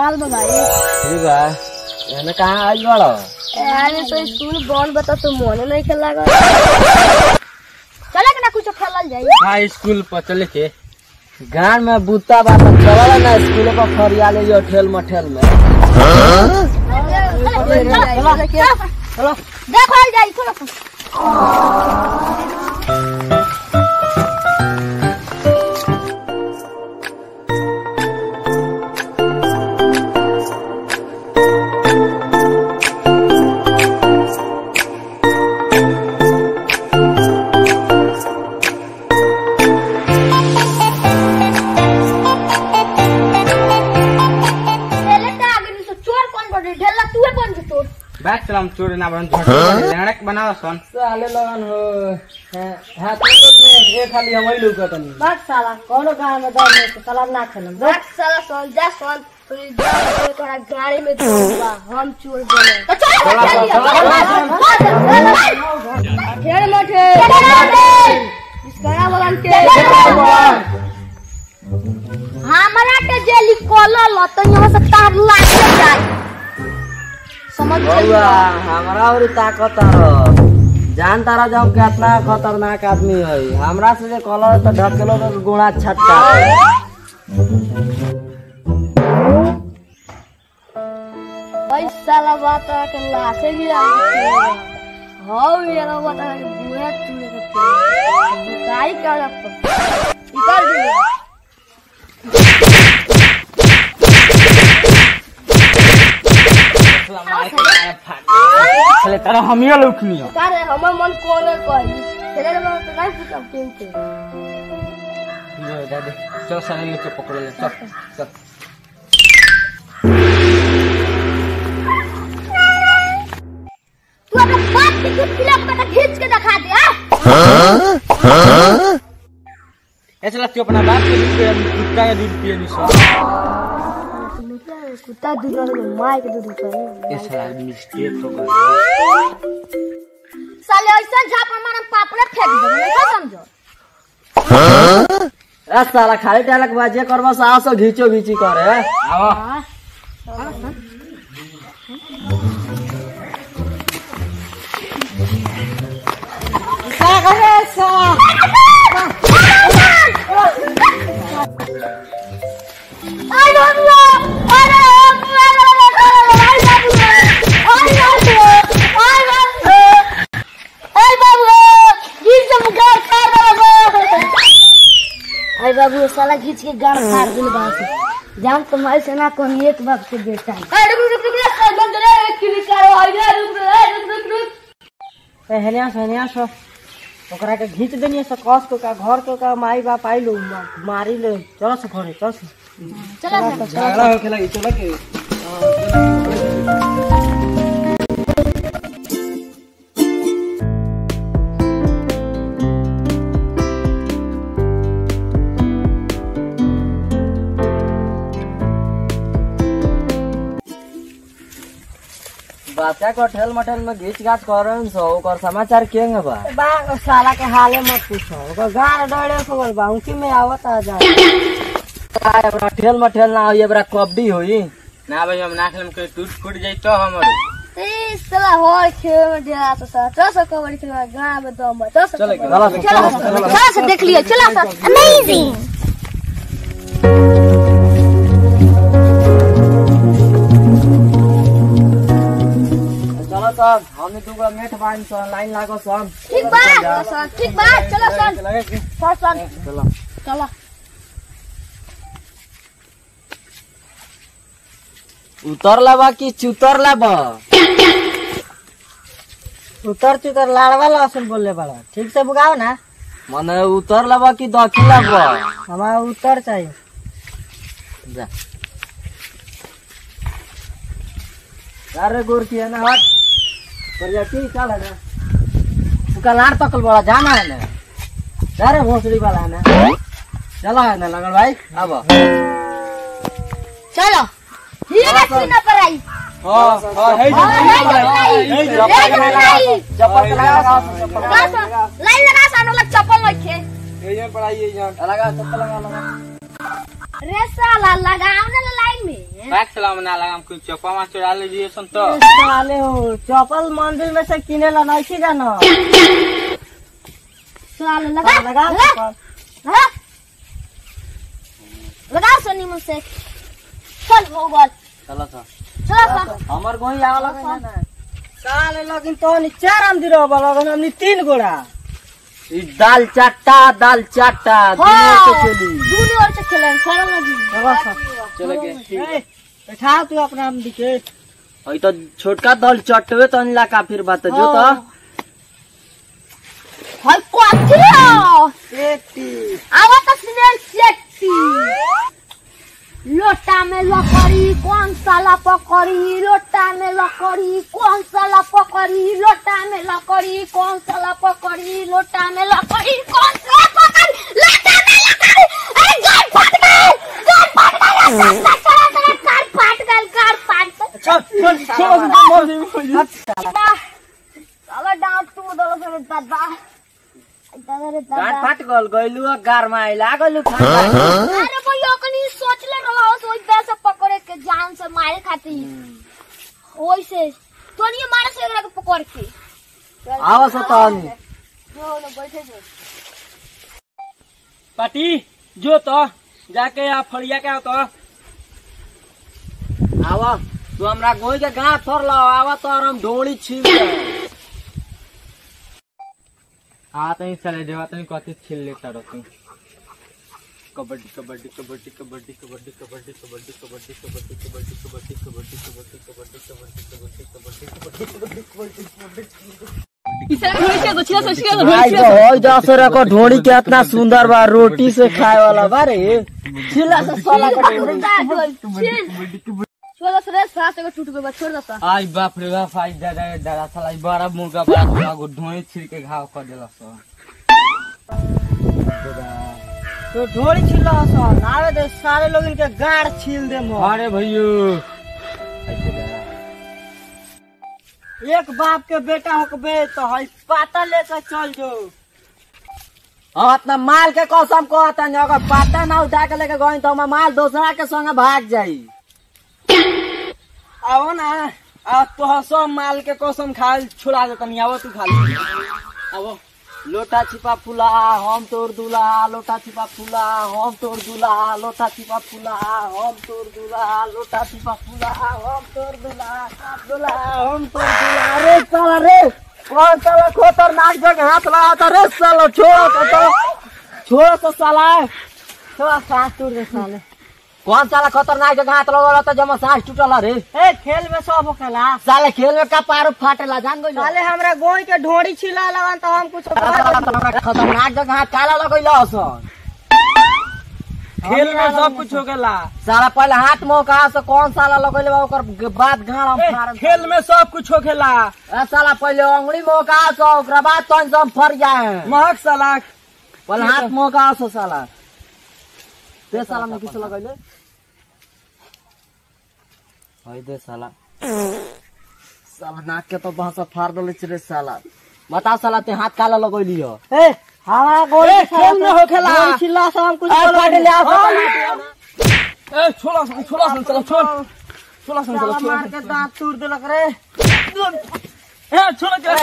हाल बा भाई ठीक बा एने कहाँ आई बड़ो अरे तो स्कूल बंद बता तो मन नहीं खेल लगा चले के ना कुछ खेलल जाई हाँ स्कूल पर चले के गांव में बूता बा तो चलो ना स्कूल पर फरिया ले जो ठेल मठेल में चलो देखो जाई चलो पहले तो आगे नहीं तो चोर कौन बड़े ढेला तू है कौन से चोर बैठ चल हम चोर ना बन लड़क बनाओ सन साले लगन हो हाथ में एक खाली हम ही लोग तनी बात साला कौनो गांव में दम नहीं तो साला ना खेलम बात साला सोल जा सोल तो ये जा तो तोरा गाड़ी में दूंगा हम चोर बोले तो चल खेल मठे इसका बोलन के हमरा के जेली कॉलर ल तो यहाँ से तार लाग जाए समझ बउआ हमरा और ताकत रह जान तारा जब कितना खतरनाक आदमी है हमरा से जे कलर तो ढकेलो तो गुणा छटका भाई साला बात है कि लाशे भी आ गई हाँ मेरा बात है कि बुरा चूहे का पेड़ बुकाई कर रखो निकल दिया चले तारा हम ही लौकनी हो अरे हमर मन कोने कही तेरे मन तो नहीं पूछा क्यों के दादी चल सारे नीचे पकड़ ले चल चल तू अपने बाप की दूध पिला के बेटा खींच के दिखा दे हाँ? ए चला तू अपना बाप के दूध पिए कुत्ता के दूध पिए नहीं सो कुत्ता दूध वाले माय के दूध पे ये साला मिस्टेक हो गया साले ऐसा झापड़ मारम पापड़े फेंक दे नहीं का समझो ए साला खाली टालक बाजे करबो सास घीचो घीची करे आओ I don't know. I don't know. I don't know. I don't know. I don't know. I don't know. I don't know. घीच के गाड़ फाड़ दे अरे बाबू साला घीच के गाड़ फाड़ दिल बात जान तुम्हारे से ना कौन एक बाप से बेटा है अरे रुक रुक रुक रुक बंद रे किली करो आइए रुक रुक रुक रुक ए हेनिया से हेनिया सो ओकरा के घीच देनी से कस को का घर को का माई बाप आई लो मारी ले चलो से घरे चल से चला झगड़ा हो खेला चला के बच्चा को ठेल मठेल में घीच घाच करन सो ओकर समाचार केंगे बा बा साला के हाले मत पूछो ओकर गाड़ डरे खबर बा उनकी में आवत आ जा काय अपना ठेल मठेल ना होई बरा कबड्डी होई ना भाई हम ना खेलम के टूट फूट जाई तो हमर ए साला हो खेल में डेरा तो सा चल सा कबड्डी खेलवा गांव में दम बा चल सा चले कबड्डी। चला से चला सा चला सा देख लियो चला सा अमेजिंग चलो सब हमने दूगो मेठ बांध सो लाइन लागो सब ठीक बा सन ठीक बा चलो सन सन सन चलो चलो उतर लाबा कि चुतर लाबा उतर चुतर लाड़वा लहसुन बोलले बड़ा ठीक से बुगाओ ना मने उतर लाबा कि दखी लाबा हमारा उतर चाहिए जा अरे गोरखी है ना हट प्रजाति चल है ना उसका लाड़ तकल बड़ा जाना है ना जा रे भोसड़ी वाला है ना चला है ना लगन भाई अब चलो ये ना सीना पर आई हां हां हे हाँ, हे जो नहीं, हे जो नहीं। चप्पल के लगा चप्पल लगा सा, लाइन लगा सा, हम लोग चप्पल रखे ये पढ़ाई ये जान लगा चप्पल लगा लगा रे साला लगाओ ना लाइन में बैग चला मना लगा हम कुछ चौपा में चुरा लीजिए सुन तो साले हो चप्पल मंदिर में से किने ला नहीं छी जानो साला लगा लगा लगा चप्पल। हाँ? लगाओ सोनी मुझसे चल हो गल चलो तो चलो सा हमर गोही आवला है ना साले लगिन तो नि चार आम दिरो लगन हमनी तीन गोड़ा ई दाल चाटा दाल चाटा हाँ दूनी ओर से खेलें चलो ना जी चलो सा चलो के ए, बैठा तू अपना आम दिखे अई तो छोटका दाल चटवे तो अनला का फिर बात जो तो हाय क्वाथरो पेटी आवा तो स्मेल सेक्सी लोटा में लकड़ी कौन साला पकड़ी लोटा में लकड़ी कौन साला पकड़ी लोटा में लकड़ी कौन साला पकड़ी लोटा में लकड़ी कौन साला पकड़ी लोटा में लकड़ी अरे गाड़ फट गए गाड़ फट गए सस्ता चला चला कार फट गए कार फट गए चल चल चल साला डांट तू दलो से दादा दादा रे गांठ दादा फाट गल गइलु गार में आइला गइलु ठंडा अरे कोई ओकनी सोच ले रहा हो सोच दे से पकड़े के जान से मारे खातिर ओइसे तो नहीं मारे से एकरा के पकड़ के आवा सो तो आनी जो लोग बैठे जो पाटी जो तो जाके आ फड़िया के आओ तो आवा तू हमरा गोही के गांठ थोर लाओ आवा तो और हम ढोड़ी छील दे आ तनी चले देवा तनी कथि छील लेता रहो कबड्डी कबड्डी कबड्डी कबड्डी कबड्डी कबड्डी कबड्डी कबड्डी कबड्डी कबड्डी कबड्डी कबड्डी कबड्डी कबड्डी कबड्डी कबड्डी कबड्डी भाई तो होई दस रको ढोड़ी के इतना सुंदर बा रोटी से खाए वाला बा रे छिला से साला छोड़ दो रे सास को टूट गई छोड़ दो सा आई बाप रे बाप आई दादा दादा साला ई बड़ा मुर्गा बड़ा मुर्गा को ढोई छिल के घाव कर देला सो तो ढोड़ी छिला सो नावे दे सारे लोग इनके गाड़ छील दे मो अरे भैयो एक बाप के बेटा होकबे तो हई पाता लेकर चल जो हम अपना माल के कसम को आता नहीं अगर पाता ना उठा के लेके गई तो हमार माल दूसरा के संगे भाग जाई आओ ना आ तो सब माल के कसम खा छुड़ा दे तनी आवो तू खाली अब लोटा छिपा फुला हम तोर दूल्हा लोटा छिपा फुला हम तोर दूल्हा लोटा छिपा फुला हम तोर दूल्हा लोटा छिपा फुला हम तोर दूल्हा दूल्हा हम तोर दूल्हा अरे साला रे कौन साला खतरनाक जगह हाथ लगा था रे साला छोड़ो तो तो छोड़ो तो साला थोड़ा सांस टूट दे साले कौन साला खतरनाक जगह हाथ लगल तो जमा सांस टूटल रे ए खेल में सब होखेला साले खेल में का पारो फाटेला जान गइल साले हमरा गोई के ढोड़ी छिला लगन तो हम कुछ खतरनाक जगह हाथ काला लगैल हसन खेल में सब कुछ होखेला साला पहले हाथ मुंह कहा से कौन साला लगैले बा ओकर बाद गाड़ हम फाड़ खेल में सब कुछ होखेला ए साला पहले अंगुली मुंह कहा से ओकरा बाद तन से हम फर जाए महक साला पहले हाथ मुंह कहा से साला ते साला में किस लगैले हई दे साला साला नाक के तो भाषा फाड़ देले रे साला बता साला ते हाथ काला लगैली हो ए हमारा गोई ए, के खेल में होखेला। ढोड़ी छिला से हम कुछ ए, बोलो फाड़ ले, आ, हाँ। फाड़ ए छोड़ा सन छोड़ा सन चलो छोड़ छोड़ा सन चलो साला छोड़ा मार के दांत तोड़ देलक रे ए छोड़ के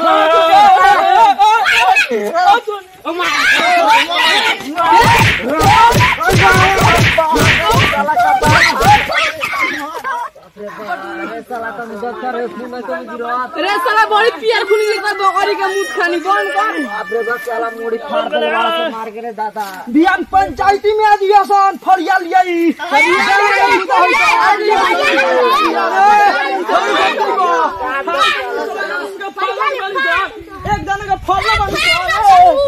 अरे साला तुम डॉक्टर रे खून में तुम गिरवा रे साला बड़ी पियर खुली लेकर बकरी का मुंह खानी कौन कौन बाप रे बाप साला मोड़ी फाड़ देले वाला से मार के रे दादा बियान पंचायती में आज आसान फरिया लियाई एक दाना का फल